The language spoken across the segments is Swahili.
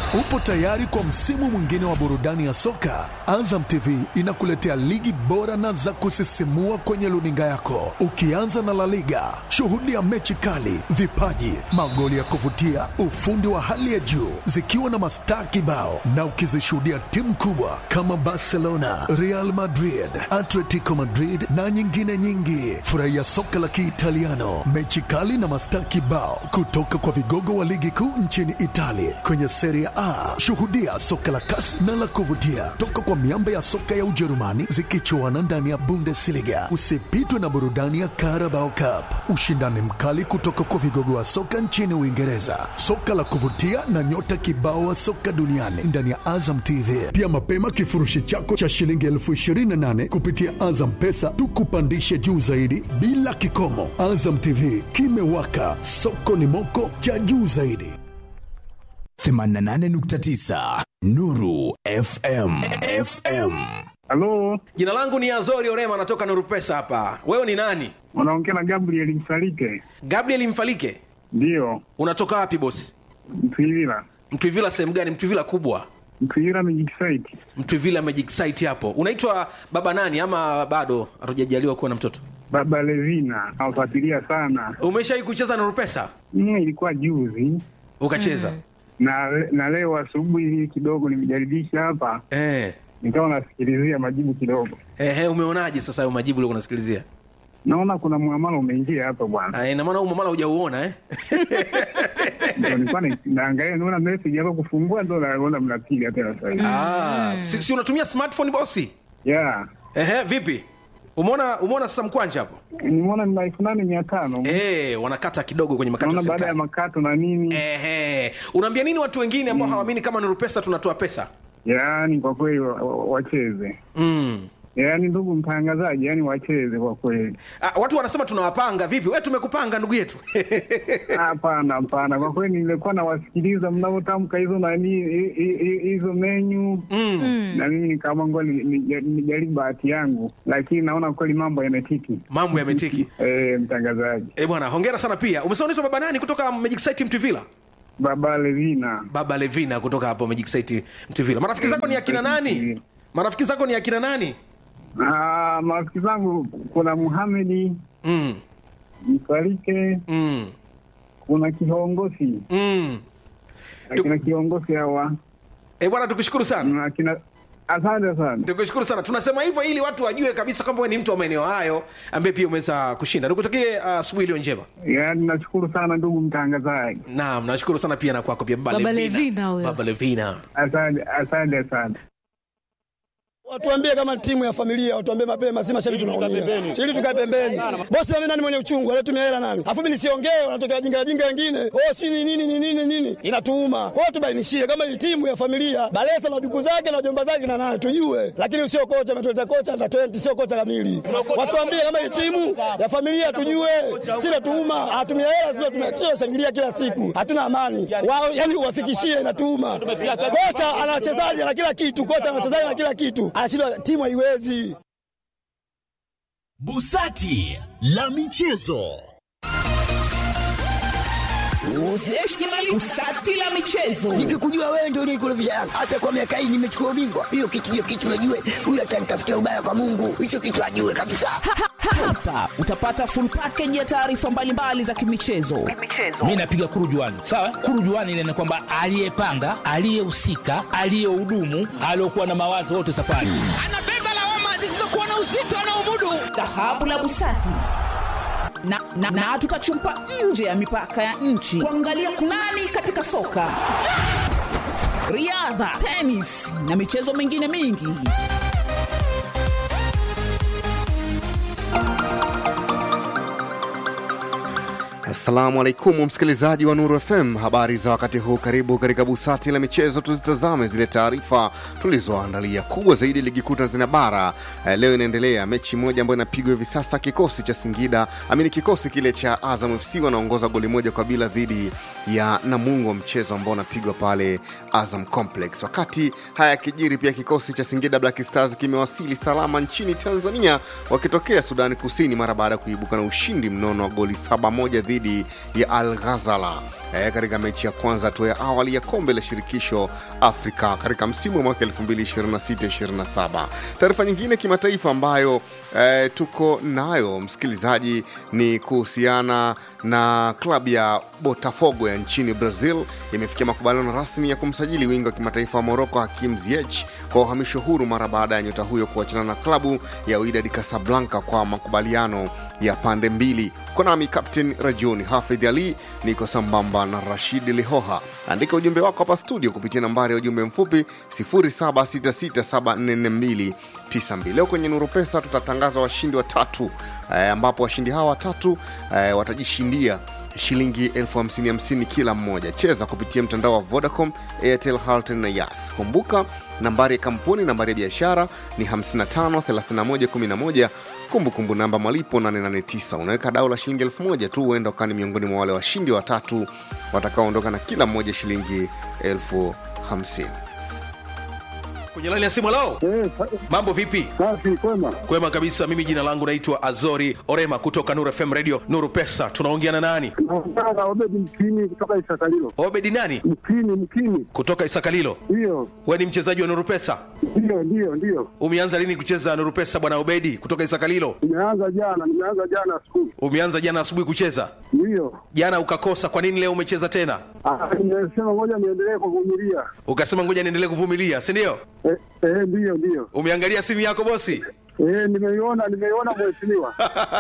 Upo tayari kwa msimu mwingine wa burudani ya soka? Azam TV inakuletea ligi bora na za kusisimua kwenye luninga yako, ukianza na La Liga. Shuhudia mechi kali, vipaji, magoli ya kuvutia, ufundi wa hali ya juu, zikiwa na mastaa kibao, na ukizishuhudia timu kubwa kama Barcelona, Real Madrid, Atletico Madrid na nyingine nyingi. Furahia soka la Kiitaliano, mechi kali na mastaa kibao kutoka kwa vigogo wa ligi kuu nchini Italia kwenye Serie A. Shuhudia soka la kasi na la kuvutia toka kwa miamba ya soka ya Ujerumani zikichuana ndani ya Bundesliga. Usipitwe na burudani ya Carabao Cup, ushindani mkali kutoka kwa vigogo wa soka nchini Uingereza, soka la kuvutia na nyota kibao wa soka duniani ndani ya Azam TV. Pia mapema kifurushi chako cha shilingi elfu ishirini na nane kupitia Azam Pesa tukupandishe juu zaidi bila kikomo. Azam TV kimewaka, soko ni moko cha juu zaidi. 88.9 Nuru FM. FM. Halo, Jina langu ni Azori Orema, natoka Nuru Pesa hapa. Wewe ni nani? unaongea na Gabriel Msalike? Gabriel Mfalike. Ndiyo, Unatoka wapi bosi? Mtwivila. Mtwivila sehemu gani? Mtwivila kubwa, Mtwivila Magic Site. Mtwivila Magic Site hapo. Unaitwa baba nani ama bado hatujajaliwa kuwa na mtoto? Baba Levina nawafuatilia sana. Umeshawahi kucheza Nuru Pesa? Mm, ilikuwa juzi Ukacheza? na na leo asubuhi hii kidogo nimejaribisha hapa, Eh. nikawa nasikilizia majibu kidogo, Ehe, umeonaje sasa hayo majibu uliokuwa unasikilizia? naona kuna muamala umeingia hapa bwana. Ah, ina maana huu mamala hujauona eh? Ndio nilikuwa na- naangalia, naona message hapa kufungua, ndo naona mnapiga tena sasa hivi. Ah, si, si unatumia smartphone bosi? Yeah, Ehe, vipi? Umeona umeona sasa mkwanja hapo? nimeona ni elfu nane mia tano Eh, wanakata kidogo kwenye makato ya naona baada ya serikali. makato na nini. Ehe. Unaambia nini watu wengine ambao hawaamini kama Nuru Pesa tunatoa pesa? Yaani kwa kweli wa- wa- wacheze Mm. yaani ndugu mtangazaji, yaani wacheze kwa kweli. Ah, watu wanasema tunawapanga vipi? Wewe tumekupanga ndugu yetu. Hapana, hapana, kwa kweli nilikuwa nawasikiliza mnavyotamka hizo nani hi- hi- hi- hizo menyu mm. na mimi nikaamua ngoja ni- ni- nijaribu bahati yangu, lakini naona kweli mambo yametiki. Mambo yametiki. Eh, mtangazaji Eh, bwana, hongera sana pia. Umesema unaitwa baba nani kutoka Magic Site Mtuvila? Baba Levina. Baba Levina kutoka hapo Magic Site Mtuvila. Marafiki zako ni akina nani? Marafiki zako ni akina nani? Ah, marafiki zangu kuna Muhamedi Mm. Msalike, Mm. kuna kiongozi Mm. akina kiongozi hawa Eh, bwana tukushukuru sana. na akina asante sana. Tukushukuru sana. Tunasema hivyo ili watu wajue kabisa kwamba wewe ni mtu wa maeneo hayo ambaye pia umeweza kushinda. Nikutakie ah, asubuhi iliyo njema. Yaani nashukuru sana ndugu mtangazaji, Naam, nashukuru sana pia na kwako pia Baba, Baba Levina huyo. Baba Levina. asante asante sana. Watuambie kama timu ya familia, watuambie mapema, si mashabiki tunaumia. Ili tukae pembeni. Bosi mimi nani mwenye uchungu, anatumia hela nani? Alafu mimi nisiongee, wanatokea wajinga wajinga wengine. Oh, si ni nini ni nini nini? Inatuuma. Kwa hiyo tubainishie kama hii timu ya familia, Balesa na duku zake na jomba zake na nani tujue. Lakini usio kocha ametuleta kocha na 20 sio kocha kamili. Watuambie kama hii timu ya familia tujue. Si natuuma, hatumia hela sio tumia shangilia kila siku. Hatuna amani. Wao yani uwafikishie inatuuma. Kocha ana wachezaji na kila kitu, kocha ana wachezaji na kila kitu. Anashindwa timu haiwezi. Busati la michezo. Usati la michezo. Nikikujua wewe ndio unikurudisha Yanga. Hata kwa miaka hii nimechukua ubingwa. Hiyo kitu hiyo kitu najue. Huyu atanitafutia ubaya kwa Mungu. Hicho kitu ajue kabisa. Hapa utapata full package ya taarifa mbalimbali za kimichezo. mi napiga kurujuani sawa kurujuani ile ni kwamba aliyepanga aliyehusika aliyehudumu aliokuwa na mawazo wote safari Anabeba lawama zisizokuwa na uzito anaomudu. Dhahabu la Busati. Na, na, na tutachumpa nje ya mipaka ya nchi kuangalia kunani katika soka, riadha, tenis na michezo mingine mingi. Assalamu alaikum msikilizaji wa Nuru FM, habari za wakati huu. Karibu katika busati la michezo, tuzitazame zile taarifa tulizoandalia. Kubwa zaidi, ligi kuu Tanzania bara eh, leo inaendelea mechi moja ambayo inapigwa hivi sasa. Kikosi cha Singida amini, kikosi kile cha Azam FC wanaongoza goli moja kwa bila dhidi ya Namungo, mchezo ambao unapigwa pale Azam Complex. Wakati haya yakijiri, pia kikosi cha Singida Black Stars kimewasili salama nchini Tanzania wakitokea Sudani Kusini mara baada ya kuibuka na ushindi mnono wa goli saba moja dhidi dhidi ya Al Ghazala eh, katika mechi ya kwanza tu ya awali ya kombe la shirikisho Afrika katika msimu wa mwaka 2026-27. Taarifa nyingine kimataifa ambayo eh, tuko nayo msikilizaji ni kuhusiana na klabu ya Botafogo ya nchini Brazil imefikia makubaliano rasmi ya kumsajili wingi wa kimataifa wa Moroko Hakim Ziyech kwa uhamisho huru mara baada ya nyota huyo kuachana na klabu ya Wydad Casablanca kwa makubaliano ya pande mbili. Konami Captain Rajuni Hafidh Ali niko sambamba na Rashid Lihoha. Andika ujumbe wako hapa studio kupitia nambari ya ujumbe mfupi 0766744292. Leo kwenye Nuru Pesa tutatangaza washindi watatu eh, ambapo washindi hawa watatu eh, watajishindia shilingi elfu hamsini hamsini kila mmoja. Cheza kupitia mtandao wa Vodacom, Airtel, Halotel na Yas. Kumbuka nambari ya kampuni, nambari ya biashara ni 553111 kumbukumbu namba malipo 889 unaweka dau la shilingi elfu moja tu huenda ukani miongoni mwa wale washindi watatu watakaoondoka na kila mmoja shilingi elfu hamsini kwenye laini ya simu lao mambo vipi Safi, kwema. kwema kabisa mimi jina langu naitwa azori orema kutoka nuru fm radio nuru pesa tunaongea na nani Naongea na Obedi Mkini kutoka Isakalilo. obedi nani Mkini, Mkini, kutoka isakalilo ndiyo, we ni mchezaji wa nuru pesa ndiyo, ndiyo, ndiyo. umeanza lini kucheza nuru pesa bwana obedi kutoka isakalilo Nimeanza jana, nimeanza jana skulu, umeanza jana asubuhi kucheza ndiyo. jana ukakosa kwa nini leo umecheza tena Ah, Nimesema ngoja niendelee kuvumilia. ukasema ngoja niendelee kuvumilia si ndio Eh, eh, ndiyo, ndiyo. umeangalia simu yako bosi Eh, nimeiona, nimeiona mheshimiwa.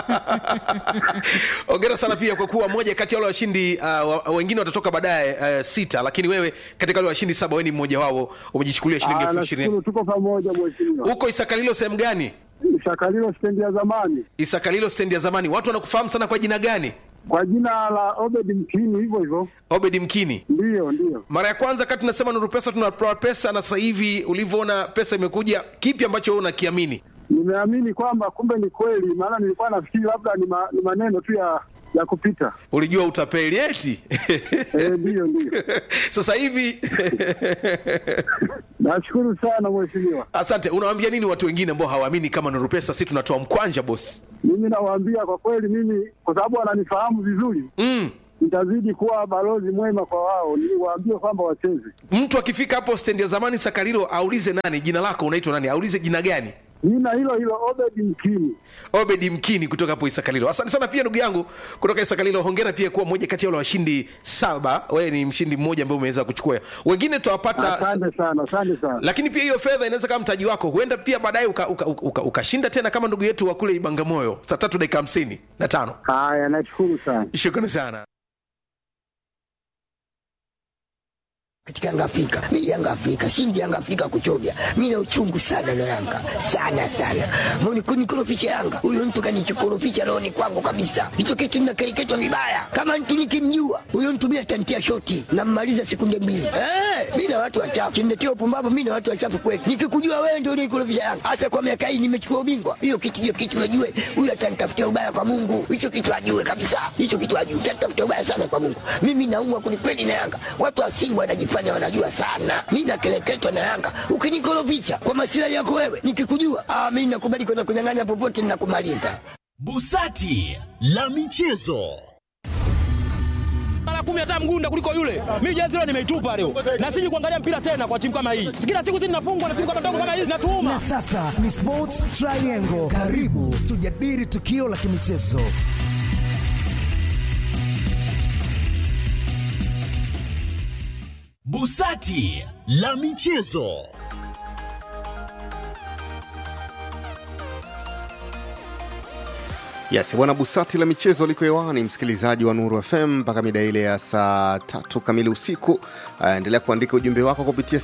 ongera sana pia kwa kuwa moja kati ya wale washindi uh, wa- wengine watatoka baadaye uh, sita lakini wewe katika wale washindi saba wewe ni mmoja wao umejichukulia shilingi Ah, elfu ishirini nashukuru tuko pamoja mheshimiwa. huko isakalilo sehemu gani Isakalilo stendi ya zamani isakalilo stendi ya zamani watu wanakufahamu sana kwa jina gani kwa jina la Obedi Mkini, hivyo hivyo. obedi mkini Ndiyo, ndiyo. mara ya kwanza kati tunasema nuru pesa tunatoa pesa na sasa hivi ulivyoona pesa imekuja kipi ambacho wewe unakiamini Nimeamini kwamba kumbe ni kweli, maana nilikuwa nafikiri labda ni, ma, ni maneno tu ya ya kupita. ulijua utapeli eti Eh, ndiyo, ndiyo. sasa hivi Nashukuru sana mheshimiwa. asante unawaambia nini watu wengine ambao hawaamini kama nuru pesa si tunatoa mkwanja bosi Mimi nawaambia kwa kweli, mimi kwa sababu wananifahamu vizuri mm. nitazidi kuwa balozi mwema kwa wao, niwaambie kwamba wacheze. mtu akifika hapo stendi ya zamani sakarilo aulize nani jina lako unaitwa nani aulize jina gani Jina hilo hilo Obedi Mkini. obedi mkini kutoka hapo isakalilo asante sana pia ndugu yangu kutoka isakalilo hongera pia kuwa moja kati ya wale washindi saba wewe ni mshindi mmoja ambaye umeweza kuchukua wengine tutawapata Asante sana, asante sana. lakini pia hiyo fedha inaweza kama mtaji wako huenda pia baadaye ukashinda uka, uka, uka, ukashinda tena kama ndugu yetu wa kule ibangamoyo saa tatu dakika hamsini na tano Haya, nashukuru sana. shukrani sana katika Yanga Afrika. Mimi Yanga Afrika, shindi Yanga Afrika kuchovya. Mimi na uchungu sana na Yanga. Sana sana. Mbona kunikorofisha Yanga? Huyo mtu kanichokorofisha rohoni kwangu kabisa. Hicho kitu ninakereketwa vibaya. Kama mtu nikimjua, huyo mtu mimi atantia shoti na mmaliza sekunde mbili. Eh, mimi na watu wachafu. Kiniletea upumbavu mimi na watu wachafu kweli. Nikikujua wewe ndio unikorofisha Yanga. Hasa kwa miaka hii nimechukua ubingwa. Hiyo kitu hiyo kitu najue. Huyo atanitafutia ubaya kwa Mungu. Hicho kitu ajue kabisa. Hicho kitu ajue. Atanitafutia ubaya sana kwa Mungu. Mimi naumwa kwelikweli na Yanga. Watu wa Simba wanajifanya wanajua sana. Mimi nakeleketwa na Yanga. Ukinikorofisha kwa masilahi yako wewe, nikikujua, ah, mimi nakubali kwenda kunyang'anya popote ninakumaliza. busati la michezo mara kumi hata mgunda kuliko yule. Mimi jezi leo nimeitupa leo, na siji kuangalia mpira tena kwa timu kama hii. Kila siku sisi tunafungwa na timu kama ndogo kama hizi, natuuma. Na sasa ni Sports Triangle. Karibu tujadili tukio la kimichezo. busati la michezo Yes, bwana Busati la michezo liko hewani, msikilizaji wa Nuru FM mpaka mida ile ya saa tatu kamili usiku. Uh, endelea kuandika ujumbe wako kupitia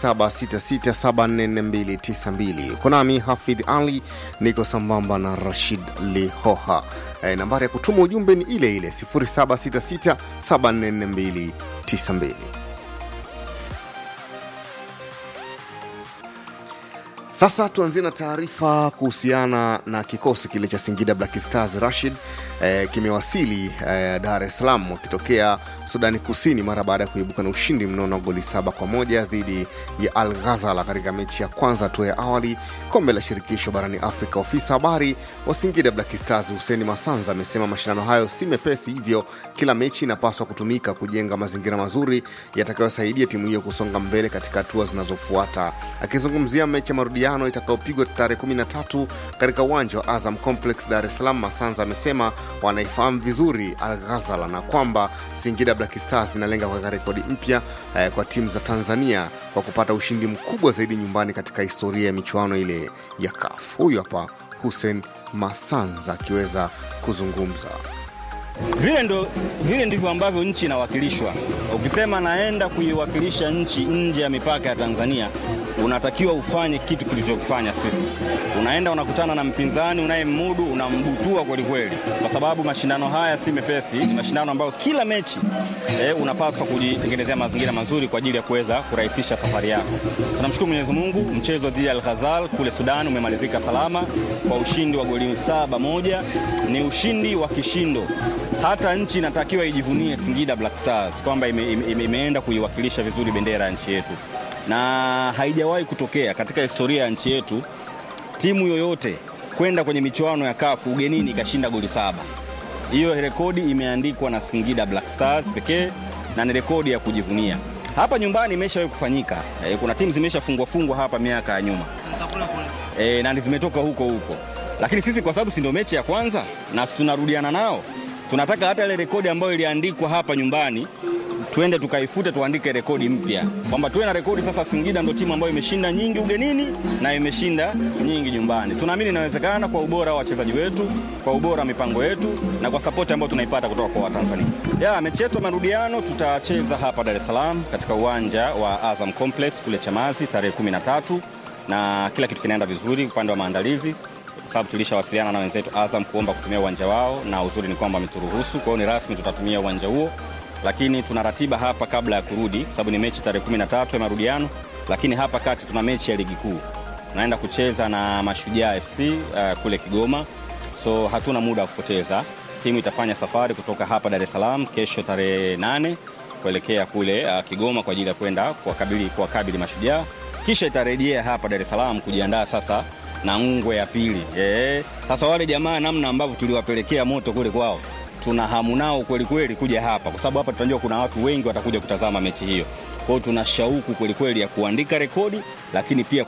0766744292. Uko nami Hafidh Ali, niko sambamba na Rashid Lihoha. Uh, nambari ya kutuma ujumbe ni ile ile 0766744292. Sasa tuanzie na taarifa kuhusiana na kikosi kile cha Singida Black Stars Rashid eh, kimewasili eh, Dar es Salaam wakitokea Sudani Kusini mara baada ya kuibuka na ushindi mnono wa goli saba kwa moja dhidi ya Al Ghazala katika mechi ya kwanza hatua ya awali kombe la shirikisho barani Afrika. Ofisa habari wa Singida Black Stars Huseni Masanza amesema mashindano hayo si mepesi, hivyo kila mechi inapaswa kutumika kujenga mazingira mazuri yatakayosaidia timu hiyo kusonga mbele katika hatua zinazofuata. Akizungumzia mechi ya marudiano itakayopigwa tarehe 13 katika uwanja wa Azam Complex Dar es Salaam, Masanza amesema wanaifahamu vizuri Al Ghazala na kwamba Singida Black Stars inalenga kuweka rekodi mpya eh, kwa timu za Tanzania kwa kupata ushindi mkubwa zaidi nyumbani katika historia ya michuano ile ya CAF. Huyu hapa Hussein Masanza akiweza kuzungumza. Vile, ndo, vile ndivyo ambavyo nchi inawakilishwa. Ukisema naenda kuiwakilisha nchi nje ya mipaka ya Tanzania, unatakiwa ufanye kitu kilichokifanya sisi. Unaenda unakutana na mpinzani unayemmudu, unambutua kweli kweli, kwa sababu mashindano haya si mepesi. Ni mashindano ambayo kila mechi eh, unapaswa kujitengenezea mazingira mazuri kwa ajili ya kuweza kurahisisha safari yako. Tunamshukuru Mwenyezi Mungu, mchezo dhidi ya Al Ghazal kule Sudan umemalizika salama kwa ushindi wa goli saba moja. Ni ushindi wa kishindo hata nchi inatakiwa ijivunie Singida Black Stars kwamba ime, ime, imeenda kuiwakilisha vizuri bendera ya nchi yetu, na haijawahi kutokea katika historia ya nchi yetu timu yoyote kwenda kwenye michuano ya kafu ugenini ikashinda goli saba. Hiyo rekodi imeandikwa na Singida Black Stars pekee na ni rekodi ya kujivunia. Hapa nyumbani imeshawahi kufanyika e, kuna timu zimeshafungwa fungwa hapa miaka ya nyuma e, na zimetoka huko huko, lakini sisi kwa sababu si ndio mechi ya kwanza na tunarudiana nao tunataka hata ile rekodi ambayo iliandikwa hapa nyumbani tuende tukaifute, tuandike rekodi mpya, kwamba tuwe na rekodi sasa. Singida ndio timu ambayo imeshinda nyingi ugenini na imeshinda nyingi nyumbani. Tunaamini inawezekana kwa ubora wa wachezaji wetu, kwa ubora wa mipango yetu na kwa sapoti ambayo tunaipata kutoka kwa Watanzania. Ya mechi yetu ya marudiano tutacheza hapa Dar es Salaam katika uwanja wa Azam Complex kule Chamazi tarehe 13 na kila kitu kinaenda vizuri upande wa maandalizi kwa sababu tulishawasiliana na wenzetu Azam kuomba kutumia uwanja wao, na uzuri ni kwamba wameturuhusu. Kwa hiyo ni rasmi tutatumia uwanja huo, lakini tuna ratiba hapa kabla ya kurudi, kwa sababu ni mechi tarehe 13 ya marudiano, lakini hapa kati tuna mechi ya ligi kuu tunaenda kucheza na Mashujaa FC uh, kule Kigoma, so hatuna muda wa kupoteza. Timu itafanya safari kutoka hapa Dar es Salaam kesho tarehe 8 kuelekea kule uh, Kigoma kwa ajili ya kwenda kuwakabili kuwakabili Mashujaa, kisha itarejea hapa Dar es Salaam kujiandaa sasa na ngwe ya pili. E, sasa wale jamaa namna ambavyo tuliwapelekea moto kule kwao, tuna hamu nao kweli kweli kuja hapa, kwa sababu hapa tunajua kuna watu wengi watakuja kutazama mechi hiyo. Kwa hiyo tuna shauku kweli kweli ya kuandika rekodi, lakini pia